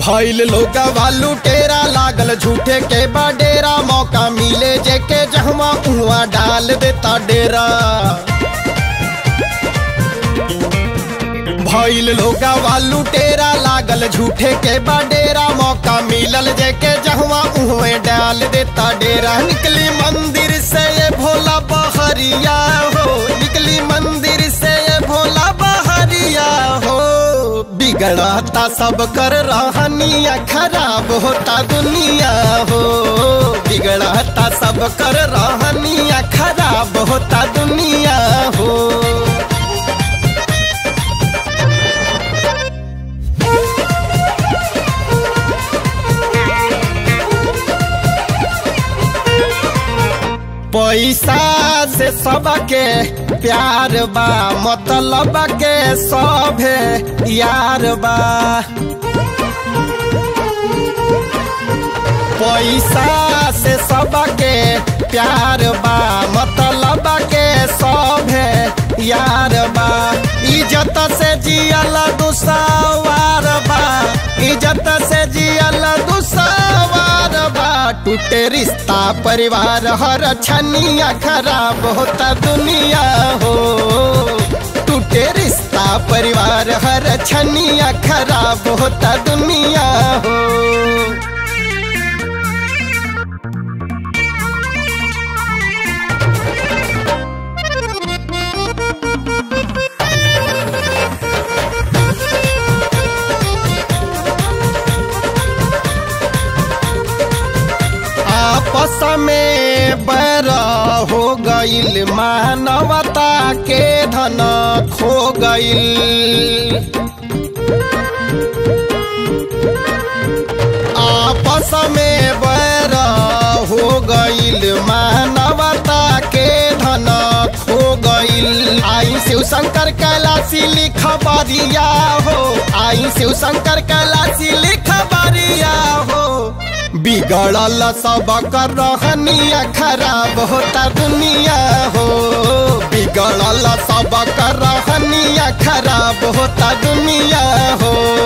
भइल लोग वालू टेरा लागल झूठे के बडेरा मौका मिले जेके जहवा उहाँ डाल देता डेरा भइल लोग वालू टेरा लागल झूठे के बडेरा मौका मिलल जेके जहवा उहे डाल देता डेरा निकली मंदिर से ये भोला बहरिया हो निकली मंदिर से ये भोला बहरिया हो बिगड़ता सब कर रहनिया खराब होता दुनिया हो बिगड़ता सब कर रहनिया खराब होता दुनिया हो पैसा से सबके प्यार बा मतलब के सभे यार बा पैसा से सबके प्यार बा मतलब के सभे यार बा इज्जत से जियल दुसवार बा इज्जत से जियल दुसवार बा टूटे रिश्ता परिवार हर छनिया खराब होता दुनिया हो टूटे रिश्ता परिवार हर छनिया खराब होता दुनिया हो आपस में बैर हो गईल मानवता के धन खो गईल आपस में बैर हो गईल मानवता के धन खो गईल आई शिव शंकर कैलाशी लिख बरिया हो आई शिव शंकर कैलाशी लिख बरिया हो बिगड़ल सब कर रहनिया खराब होता दुनिया हो बिगड़ल सब कर रहनिया खराब होता दुनिया हो